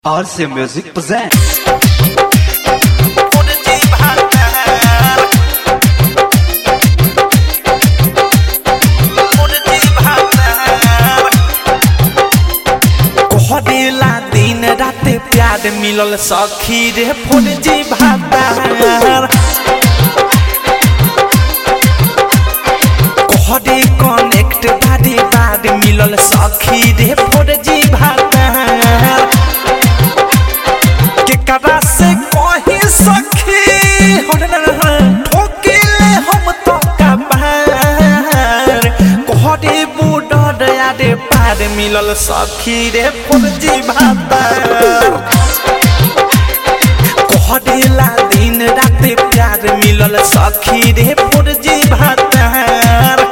RC Music present. कोहरेला दिन राते प्यार मिलल सखी रे फौजी भातार कोहरे कनेक्ट बारी बार मिलल सखी रे फौजी भातार केकरा से कही सखी ठोकिले हम तो कबार कोहरे बूढ़ यारे पार मिलल सखी रे फौजी भातार कोहरेला दिन राते प्यार मिलल सखी रे फौजी भातार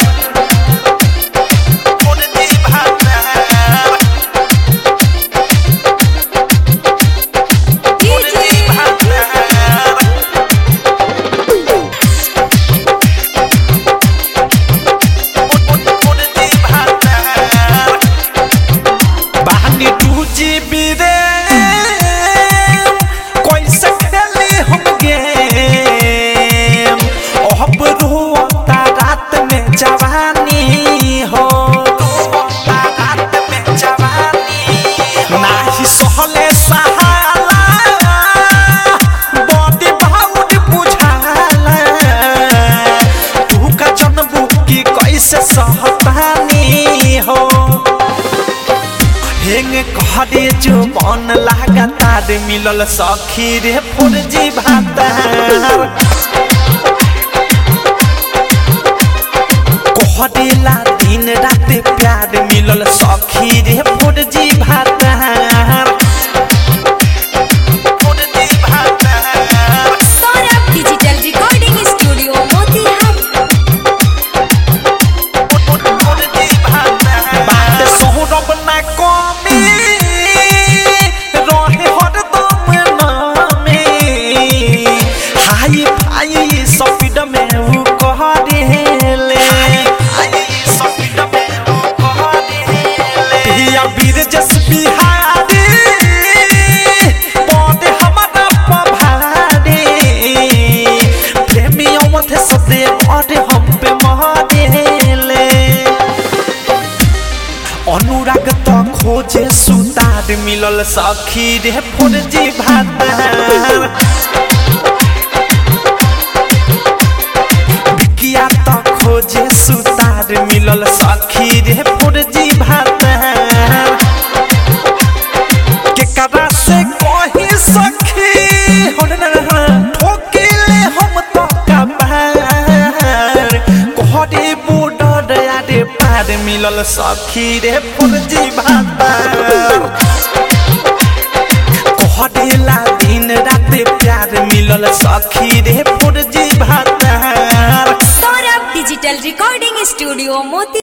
फौजी भातार फौजी भातार बानी टू जीबी रे कैसे खेली हम गेम अब रोता रात में जवानी हो रोता रात में जवानी नाही सहले सहाला बॉडी बाउंड बुझाला तू का जनबू की कैसे सहतानी हो हेंग कहरे जो मन लगातार मिलल सखी रे फौजी भातार कहरेला दिन रात प्यार मिलल सखी रे फौजी भातार फौजी भातार Saurabh digital recording studio Motihari बात सौरभ ना कमी रहे हरदम नामे हाई फाई स्पीड में उ कह देले पिया वीर जस बिहारी पौधे हमारा पभारे प्रेमी अवध सदे और हम पे महादेले अनुराग तो खोजे सुतार मिलल सखी रे फौजी भातार बिकिया तो खोजे सुतार मिलल सखी रे फौजी भातार केकरा से कही सखी ठोकिले हम तो कबार कोहरे बूढ़ यारे पार मिलल सखी रे फौजी भातार कोहरेला दिन राते प्यार मिलल सखी रे फौजी भातार सौरभ डिजिटल रिकॉर्डिंग स्टूडियो मोती